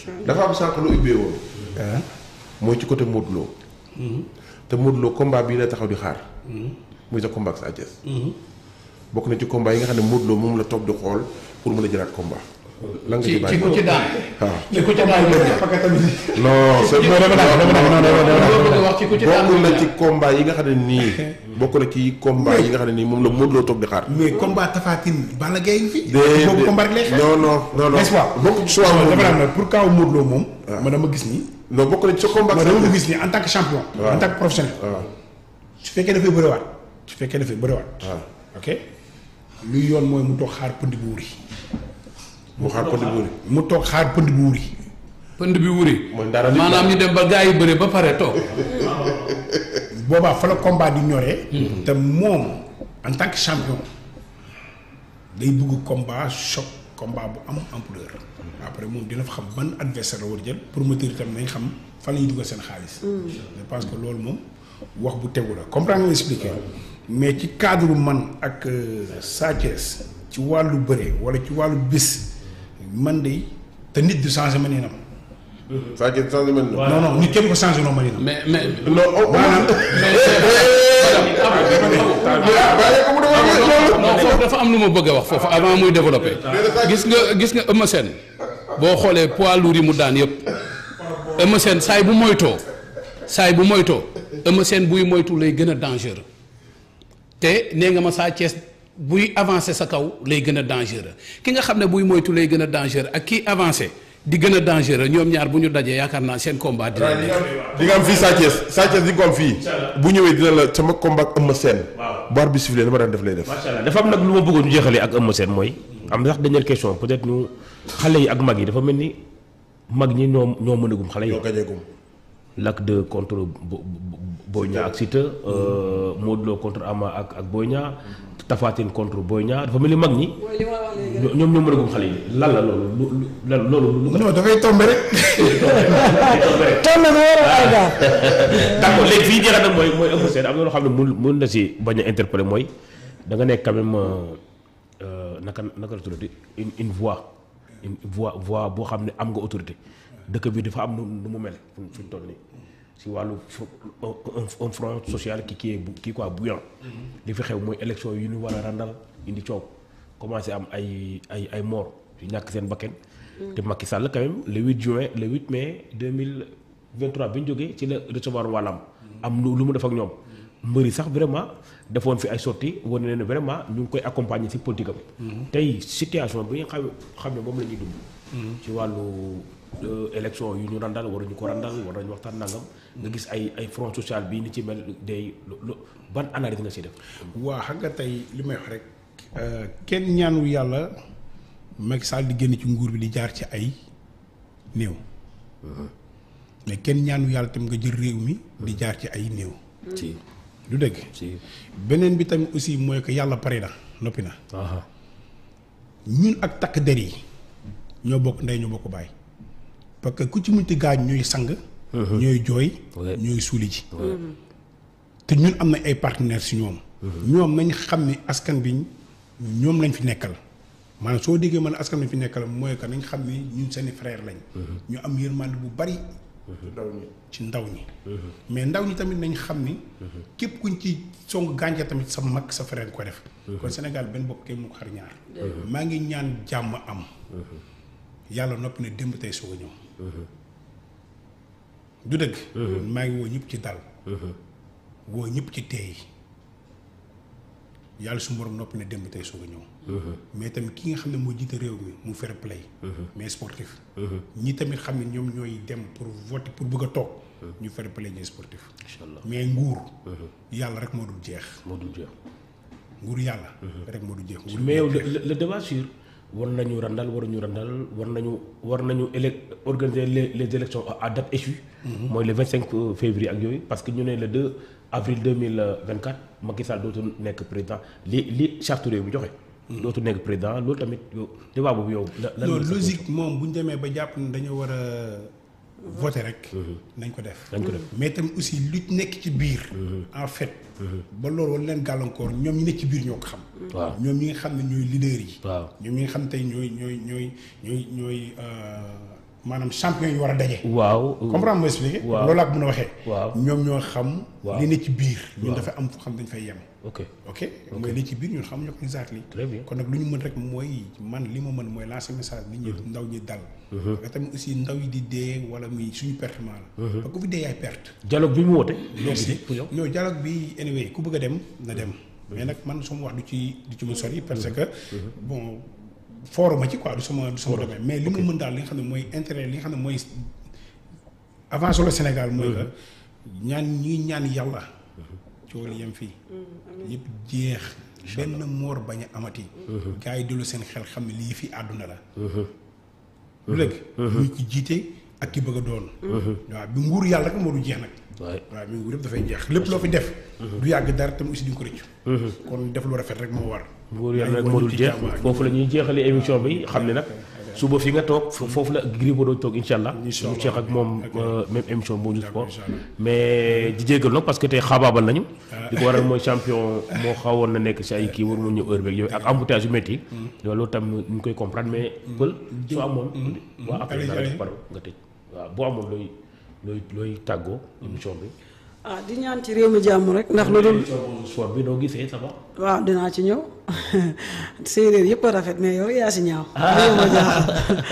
dafa am sànq lu ubbee woon. mooy ci côté Modou Lo. te Modou Lo combat bii la taxaw di xaar. muy sa combat ak Sa Thiès. bokk na ci combat yi nga xam ne Modou Lo moom la toog di xool pour mën a jëlaat combat. lan nga ci ci ci bàyyi ku ci daan. waaw ci ku ci daan parce que tamit non c'est non dama daan dama daan non dama bëgg a wax ci ku ci daan. bokk na ci combat yi nga xam ne nii bokk na ci combat yi nga xam ne nii moom la Modou Lo toog di xaar. mais combat Tapha Tine Balla Gaye ngi fi. déedéet boobu combat rek lay xeex. non non non non n'est-ce pas bokk ci choix dama Modou naan Lo la pour kaw Modou Lo moom. ma dama gis ni. non bokk na ci sa combat ma ak Sa dama ko Thiès. gis ni en tant que champion. waaw. en tant que professionnel. waaw su fekkee dafay bëriwaat su fekkee dafay bëriwaat. waaw ok luy yoon mooy mu toog xaar pënd bu wuri. mu xaar ko di bëri. mu toog xaar pënd bu wuri. pënd bi wuri. mooy dara nit maanaam ñu dem ba gars yi bëre ba pare toog. boobaa fa la combat di ñoree. te moom en tant que champion day bëgg combat choc combat bu am ampleur. après moom dina fa xam ban adversaire la war a jël promoteur itam nañ xam fan la ñuy dugal seen xaalis. je pense que loolu moom wax bu tegu la comprendre nga expliqué. mais ci cadre man ak euh, Sa Thiès ci wàllu bëre wala ci wàllu bis man de te nit du changé ma niinam. Sa Thiès changé mel na. non non nit kenn ko changé noo ma niinam. mais mais. non oh maanaam bàyyi ko mu defal loolu. non foofu dafa am lu ma bëgg a wax foofu avant muy développé gis nga gis nga Eumeu Sène boo xoolee poids lourd yi mu daan yëpp Eumeu Sène saay bu moytoo saay bu moytoo Eumeu Sène buy moytu lay gën a dangereux te nee nga ma Sa Thiès buy avancé sa kaw lay gën a dangereux ki nga xam ne buy moytu lay gën a dangereux ak kii avancé di gën a dangereux ñoom ñaar bu ñu dajee yaakaar naa seen combat dina nekk. di nga am fii Sa Thiès Sa Thiès di nga ko am fii. bu ñëwee dina la sama combat ak Eumeu Sène. Waaw. bu arbitre bi sifflé dama daan def lay def. macha allah dafa am nag lu ma bëggoon ñu jeexalee ak Eumeu Sène mooy am na sax dernière question peut-être ñu xale yi ak mag yi dafa mel ni mag ñi ñoo ñoo mënagum xale yi. ñoo gañee gum. Lac de contre Bo- Bo- Boy Niang ak Siteu. Modou Lo contre Ama ak ak Boy Niang. Tapha Tine contre Boy Niang dafa mel ni mag ñi. mooy li ma wax léegi ñoo- ñoom ñoo mënagum xale yi lan la loolu lu lu lan loolu lu ko. non dafay tombé rek. toll na war a ay daal d'accord léegi fii jeexal na mooy mooy Eumeu Sène am na loo xam ne mun mun na si bañ a interpeller mooy da nga nekk quand même euh, naka naka la tuddati une une voix une voix voix boo xam ne am nga autorité dëkk bi dafa am nu nu mu mel fi fi mu toll nii si wàllu fo- un un front social qui qui est bu kii quoi bouillant li fi xew mooy élection yu ñu war a randal indi coow commencé am ay ay ay mort yu ñàkk seen bakken te Macky Sall quand même le 8 juin le 8 mai 2023 bi ñu jógee ci la recevoir wàllam am lu lu mu def ak ñoom mbëri sax vraiment defoon fi ay sorties wane ne vraiment ñu ngi koy accompagner ci politique am tey situation bi nga xam xam ne moom la ñuy dund ci wàllu euh, élection yu ñu randal waruñu ko randal war nañu waxtaan nangam nga gis ay ay front social bii ni ci mel day lu- lu- ban analyse nga si def waa xam nga tey li may wax rek kenn ñaanu yàlla Macky Sall di génn ci nguur bi di jaar ci ay néew mais kenn ñaanu yàlla tam nga jël réew mi di jaar ci ay néew ci du dëgg ci beneen bi tamit aussi mooy que yàlla pare na noppi na aha ñun ak takk der yi ñoo bokk ndey ñoo bokk baay parce que ku ci munti gaañ ñooy sang ñooy jooy Ouais. ñooy suuli ji te ñun am na ay partenaires si ñoom ñoom nañ xam ni askan bi ñoom lañ fi nekkal maanaam soo déggee man askan lañ fi nekkal mooy que nañ xam ni ñun seeni frère lañ ñu am yërmande bu bari ndaw ñi. ci ndaw ñi mais ndaw ñi tamit nañ xam ni képp kuñ ci song gàncax tamit sa mag sa frère ko def kon Sénégal benn bopp kenn mu ko xar ñaar maa ngi ñaan jàmm am yàlla noppi ne démb tey soog a ñëw du dëgg maa ngi woo ñëpp ci dal woo ñëpp ci teey yàlla su borom noppi ne démb tey soog a ñëw mais tamit ki nga xam ne moo jiite réew mi mu fair play mais sportif ñi tamit xam ne ñoom ñooy dem pour voter pour bëgg a toog ñu fair play ñooy sportif incha allah mais nguur yàlla rek moo dul jeex moo dul jeex nguur yàlla rek moo dul jeex nguur mais yow le, le, le débat sur war nañu randal waruñu randal war nañu war nañu élec organiser les, les élections à date échue mooy le 25 février ak yooyu parce que ñu ne le 2 avril 2024 Macky Sall dootul nekk président li li charte réew mi joxe dootul nekk président loolu tamit yow débat boobu yow la lan non nga sa logique moom bu ñu demee ba jàpp ne dañoo war a voter rek nañ ko def dañ ko def mais tamit aussi lu nekk ci biir en fait ba loolu wala leen gàllankoor ñoom ñi nekk ci biir ñoo ko xam waaw ñoom ñi nga xam ne ñooy leader yi waaw ñoom ñi nga xam tey ñooy ñooy ñooy ñooy ñooy euh, maanaam champion yi war a daje. waaw. comprendre ma expliqué. waaw loolu laa ko mën a waxee. waaw. ñoom ñoo xam. waaw. li ne ci biir. ñun dafa am fu xam dañ fay yem. ok ok mooy li ci biir ñun xamuñu ko exactly Très bien. kon nag lu ñu mën rek mooy man li ma mën mooy lancer message nit ñi ndaw ñi dal. parce que tamit aussi ndaw yi di dee wala muy suñu pertement la. parce que ku fi dee yaay perte. dialogue bi mu woote. merci pour yow. ñoo dialogue bi anyway ku bëgg a dem na dem. mais nag man sama wax du ci du ci mu sori parce que bon fooruma ci quoi du sama du sama domaine mais li ma mën daal li nga xam ne mooy intérêt li nga xam ne mooy avancé le Sénégal mooy que ñaan ñi ngi ñaan yàlla coow li yem fii yëpp jeex benn moor bañ a amati gars yi dellu seen xel xam ne lii fi àdduna la lu léeg muy ki jiite ak ki bëgg a doon waaw bi nguur yàlla rek moo du jeex nag waaye waaw mi nguur yëpp dafay jeex lépp loo fi def du yàgg dara tam aussi di nga ko rëccu kon def lu rafet rek moo war nguur yàlla nag moo dul jeex foofu la ñuy jeexale émission bi xam ne nag suba fi nga toog fo- foofu la Gris Bordeaux toog incha allah ñu ceex ak moom euh, même émission bu ñu sport mais di jéggal nag parce que tey xaabaabal nañu di ko waral mooy champion moo xawoon na nekk si ay kii war mu ñëw heure beeg yooyu ak embouteillage yu métti loolu tam ñu ngi koy comprendre mais pël soo amoon waaw après Allez, nga allez. rek pare nga tëj waaw boo amoon looy looy looy tàggoo émission bi ah di ñaan ci réew mi jàmm rek ndax lu dul sport bi noo gisee ça va waaw dinaa ci ñëw séeréer yëpp a rafet mais yow yaa si ñaaw réew ma jaaxal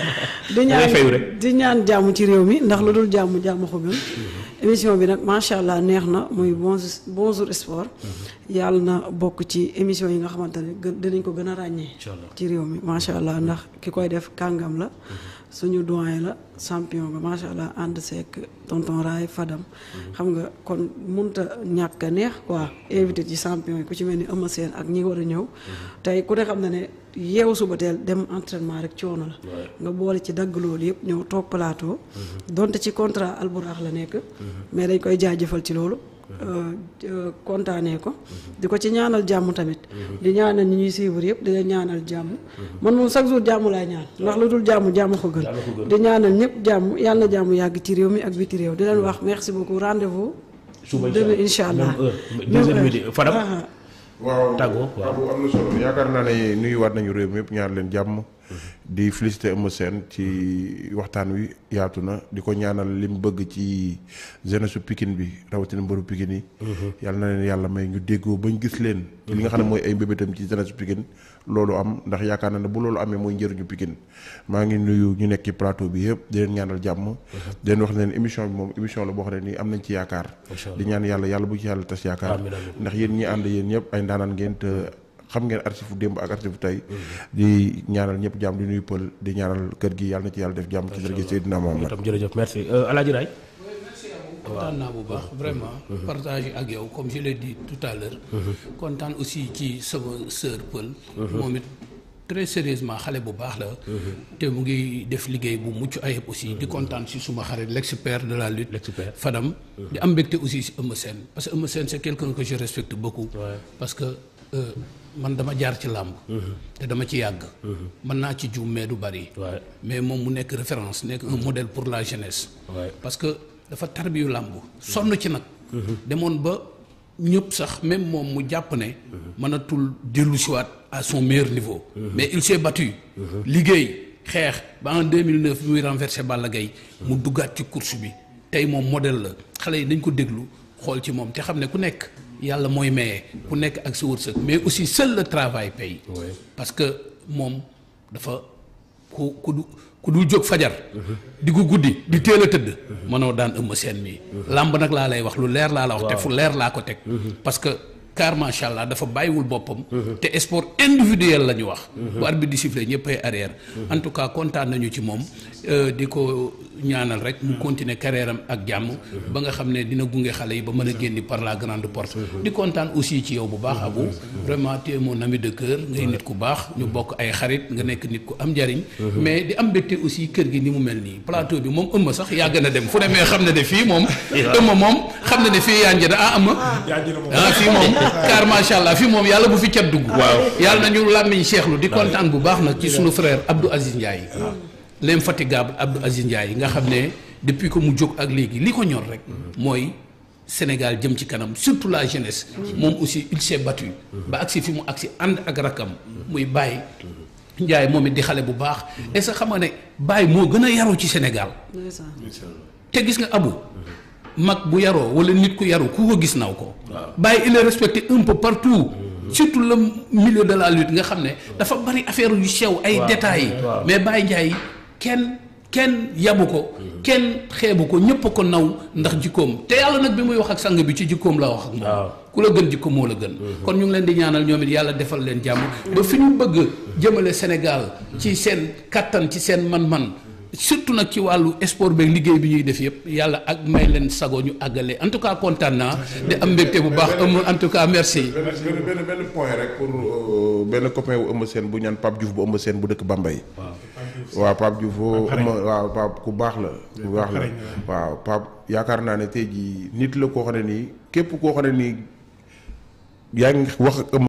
di ngay fayu ñaan rek. di ñaan jàmm ci réew mi ndax lu dul jàmm jàmm ko gën émission bi nag macha allah neex na muy bonjour bonjour sport yàlla na bokk ci émission yi nga xamante ne gën dinañ ko gën a ràññee Inch'Allah. ci réew mi macha allah ndax ki koy def kàngam la suñu doyen la champion ba macha allah ànd seek tonton Raay Fadam xam nga kon munta ñàkk a neex quoi invité ci champion yi ku ci mel ni Eumeu Sène ak ñi war a ñëw tey ku ne xam na ne yeewu suba teel dem entraînement rek coono la nga boole ci dagg loolu yëpp ñëw toog plateau donte ci contrat alburax la nekk mais dañ koy jaajëfal ci loolu euh, euh, kontaanee ko di ko ci ñaanal jàmm tamit di ñaanal ñi ñuy suivre yëpp di leen ñaanal jàmm man moom chaque jour jàmm laay ñaan ndax lu dul jàmm jàmm ko gën di ñaanal ñëpp jàmm yàlla na jàmm yàgg ci réew mi ak biti réew di leen wax merci beaucoup rendez-vous suba demain incha allah même heure deux heures midi Fadam Ah, ah. waaw Tàggoo, waaw. Babou am na solo yaakaar naa ne nuyuwaat nañu réew mi yëpp ñaar leen jàmm di féliciter Eumeu Sène ci waxtaan wi yaatu na di ko ñaanal li mu bëgg ci jeunesse su Pikine bi rawatina mbëru Pikine yi yàlla na leen yàlla may ñu déggoo bañ gis leen ci li nga xam ne mooy ay mbébétam ci jeunesse su Pikine loolu am ndax yaakaar naa ne bu loolu amee mooy njëriñu Pikine maa ngi nuyu ñu nekk ci plateau bi yëpp di leen ñaanal jàmm di leen wax ne leen émission bi moom émission la boo xam ne nii am nañ ci yaakaar di ñaan yàlla yàlla bu ci yàlla tas yaakaar Amiin, amiin. ndax yéen ñi ànd yéen ñëpp ay ndaanaan ngeen te xam ngeen archive démb ak archive tey di ñaanal ñëpp jàmm di nuyu pël di ñaanal kër gi yàlla na ci yàlla def jàmm ci dërëjë Seydina Mohamed tam jërëjëf merci Euh, Alaaji Raay kontaan naa bu baax vraiment partager ak yow comme je l'ai dit tout à l'heure kontaan aussi ci sama sœur Pël moom it très sérieusement xale bu baax la te mu ngi def liggéey bu mucc ayib aussi di kontaan si suma xarit l'expert de la lutte L'expert. Fadam di am mbégte aussi si Eumeu Sène parce que Eumeu Sène c'est quelqu'un que je respecte beaucoup parce que euh, man dama jaar ci làmb te dama ci yàgg mën naa ci juum mais du bari Ouais. mais moom mu nekk référence nekk un modèle pour la jeunesse Ouais. parce que dafa tarbiyu làmb sonn ci nag demoon ba ñëpp sax même moom mu jàpp ne mënatul dellu siwaat à son meilleur niveau mais il s'est battu liggéey xeex ba en 2009 bi muy renversé Balla Gaye mu duggaat ci course bi tey moom modèle la xale yi dañ ko déglu xool ci moom te xam ne ku nekk yàlla mooy maye ku nekk ak sa wërsëg mais aussi seul le travail paye parce que moom dafa ku ku du ku dul jóg fajar di ko guddi di teel a tëdd mënoo daan ëmb seen mii làmb nag laa lay wax lu leer laa la wax te fu leer laa ko teg parce que car macha allah dafa bàyyiwul boppam te sport individuel la ñu wax bu arbitre di siffler ñëpp ay arrière en tout cas kontaan nañu ci moom euh, di ko ñaanal rek mu continuer carrière am ak jàmm ba nga xam ne dina gunge xale yi ba mën a génni par la grande porte di kontaan aussi ci yow bu baax Abou vraiment tu es mon ami de cœur ngay nit ku baax ñu bokk ay xarit nga nekk nit ku am njariñ mais di am mbégte aussi kër gi ni mu mel nii plateau bi moom ëmma sax yàgg na dem fu ne mais xam na ne fii moom ëmma moom xam na ne fii yaa njëriñ ah ëmma ah fii moom car macha allah fii moom yàlla bu fi cat dugg waaw yàlla nañu làmmiñ seexlu di kontaan bu baax nag ci sunu frère Abdou Aziz Ndiaye l'infatigable Abdou Aziz Ndiaye nga xam ne depuis que mu jóg ak léegi li ko ñor rek mooy Sénégal jëm ci kanam surtout la jeunesse moom aussi il s'est battu ba agsi fi mu agsi ànd ak rakam muy bàyyi Ndiaye moom it di xale bu baax est-ce que xam nga ne Baye moo gën a yaru ci Sénégal ndeysaan te gis nga abu mag bu yaroo wala nit ku yaru ku ko gis naw ko Baye il est respecté un peu partout surtout le milieu de la lutte nga xam ne dafa bari affaire yu sew ay détails waaw. mais Baye Ndiaye kenn kenn yabu ko kenn xeebu ko ñëpp a ko naw ndax jikkoom te yàlla nag bi muy wax ak sang bi ci jikkoom la wax ak moom waaw. ku la gën jikko moo la gën kon ñu ngi leen di ñaanal ñoom it yàlla defal leen jàmm ba fi ñu bëgg jëmale Sénégal ci seen kattan ci seen man-man surtout nag ci wàllu sport beeg liggéey bi ñuy def yëpp yàlla ak may leen sago ñu àggale en tout cas kontaan naa di am mbégte bu baax am en tout cas merci benn benn benn point rek pour euh, benn copain wu Eumeu Sène bu ñaan Pape Diouf bu Eumeu Sène bu dëkk Bambey. waaw Pape Diouf boo Eumeu waaw Pape ku baax la. ku baax la waaw Pape yaakaar naa ne tey jii nit la koo xam ne nii képp koo xam ne nii yaa ngi wax ak Eumeu